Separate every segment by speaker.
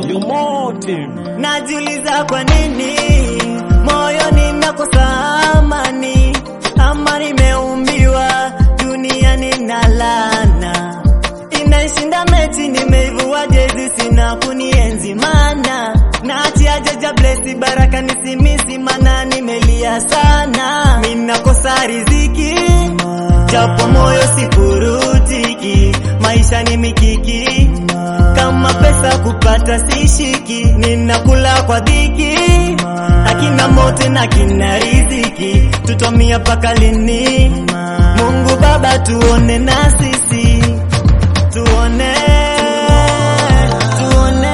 Speaker 1: Yomote.
Speaker 2: Najiuliza kwa nini moyoni nakosa amani, ama nimeumbiwa duniani na laana, inaishinda mechi, nimeivua jezi, sina kunienzi mana naachia jaja blesi baraka nisimisi, mana nimelia sana, minakosa riziki japo moyo sipurutiki, maisha ni mikiki kama pesa kupata sishiki, ninakula kwa dhiki, akina mote na kina riziki, tutomia paka lini? Mungu Baba tuone na sisi, tuone tuone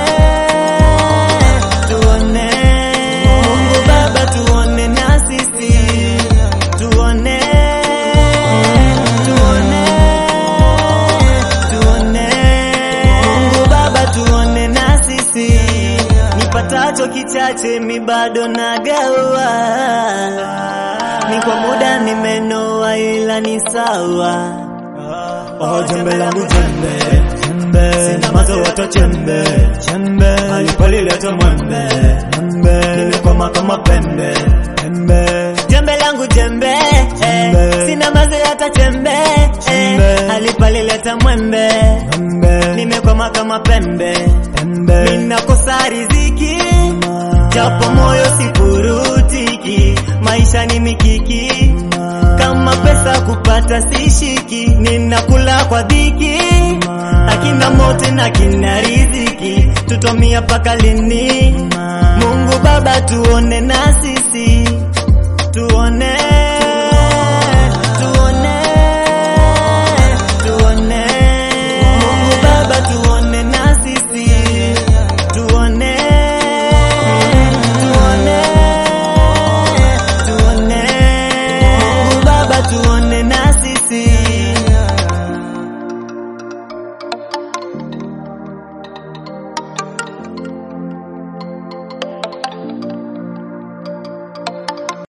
Speaker 2: tuone, Mungu Baba tuone na sisi, tuone tuone tuone Mungu Baba tuone na sisi, nipatacho kichache mi bado nagawa, ni kwa muda nimenoa, ila ni sawa. Oh, jembe langu jembe jembe, sina mazo wata jembe jembe, alipalileta mwembe mwembe, nimekwama kama pembe pembe, jembe langu jembe eh, sina mazo hata chembe eh, alipalileta mwembe mwembe, nimekwama kama pembe pembe, ninakosa riziki japo moyo sipurutiki, maisha ni mikiki kama pesa kupata sishiki, ninakula kwa dhiki, akina mote na kina riziki, tutomia paka lini? Mungu Baba tuone na sisi